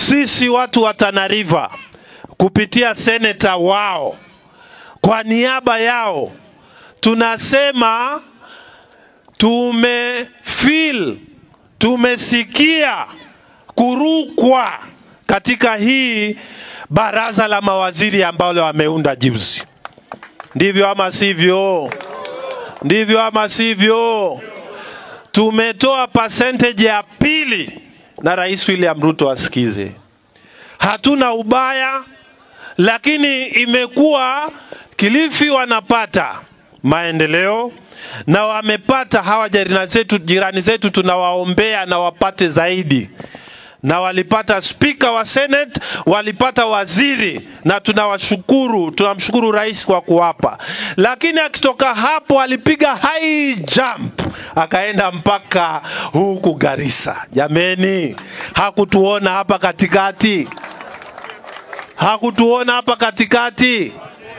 sisi watu wa Tana River kupitia seneta wao kwa niaba yao tunasema tumefeel, tumesikia kurukwa katika hii baraza la mawaziri ambalo wameunda juzi. Ndivyo ama sivyo? Ndivyo ama sivyo? Tumetoa percentage ya pili, na Rais William Ruto asikize. Hatuna ubaya, lakini imekuwa Kilifi wanapata maendeleo na wamepata hawa jirani zetu, jirani zetu tunawaombea na wapate zaidi na walipata spika wa Senate, walipata waziri, na tunawashukuru, tunamshukuru rais kwa kuwapa. Lakini akitoka hapo alipiga high jump akaenda mpaka huku Garissa. Jameni, hakutuona hapa katikati, hakutuona hapa katikati.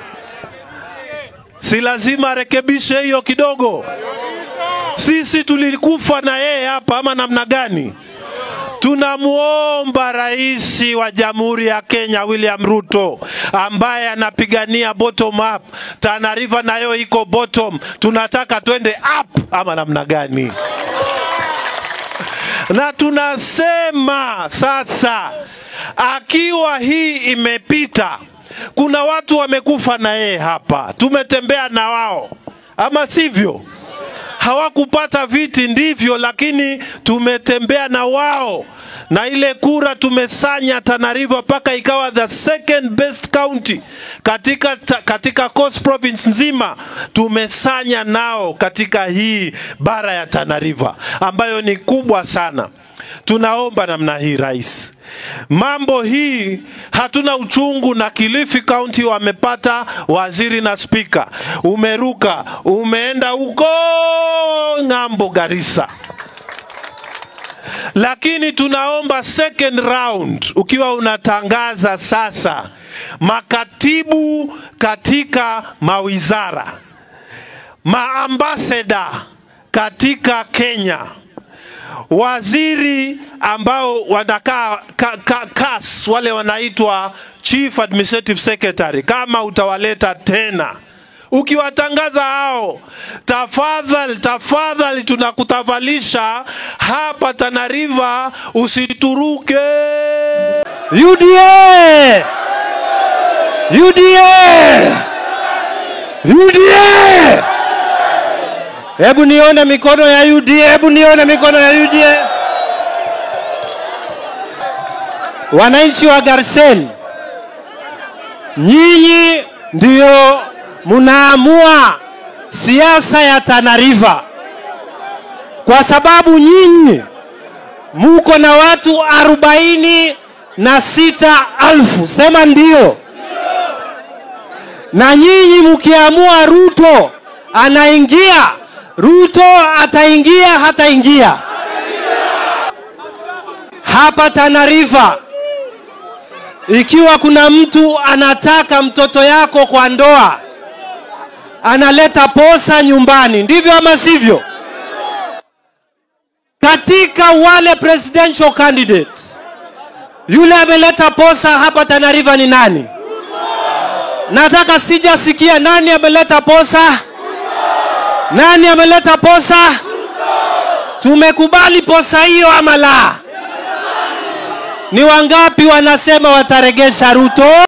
Si lazima arekebishe hiyo kidogo? Sisi tulikufa na yeye hapa ama namna gani? Tunamwomba rais wa Jamhuri ya Kenya William Ruto ambaye anapigania bottom up. Tana River nayo iko bottom, tunataka twende up ama namna gani? Na tunasema sasa, akiwa hii imepita, kuna watu wamekufa na yeye hapa, tumetembea na wao, ama sivyo? hawakupata viti ndivyo, lakini tumetembea na wao na ile kura tumesanya Tana River mpaka ikawa the second best county katika, ta, katika Coast Province nzima. Tumesanya nao katika hii bara ya Tana River ambayo ni kubwa sana. Tunaomba namna hii rais, mambo hii hatuna uchungu na Kilifi County wamepata waziri na spika, umeruka umeenda huko ng'ambo Garissa, lakini tunaomba second round, ukiwa unatangaza sasa makatibu katika mawizara, maambasada katika Kenya waziri ambao wanakaa ka, ka, kas wale wanaitwa chief administrative secretary, kama utawaleta tena ukiwatangaza hao, tafadhali tafadhali, tunakutavalisha hapa Tana River, usituruke. UDA! UDA! UDA! Hebu nione mikono ya UDA, hebu nione mikono ya UDA. Wananchi wa Garsen, nyinyi ndio mnaamua siasa ya Tana River, kwa sababu nyinyi muko na watu arobaini na sita alfu, sema ndio. Na nyinyi mkiamua Ruto anaingia Ruto ataingia hataingia hapa Tana River. Ikiwa kuna mtu anataka mtoto yako kwa ndoa, analeta posa nyumbani, ndivyo ama sivyo? Katika wale presidential candidate, yule ameleta posa hapa Tana River ni nani? Nataka sijasikia nani ameleta posa. Nani ameleta posa? Tumekubali posa hiyo ama la? Ni wangapi wanasema wataregesha Ruto?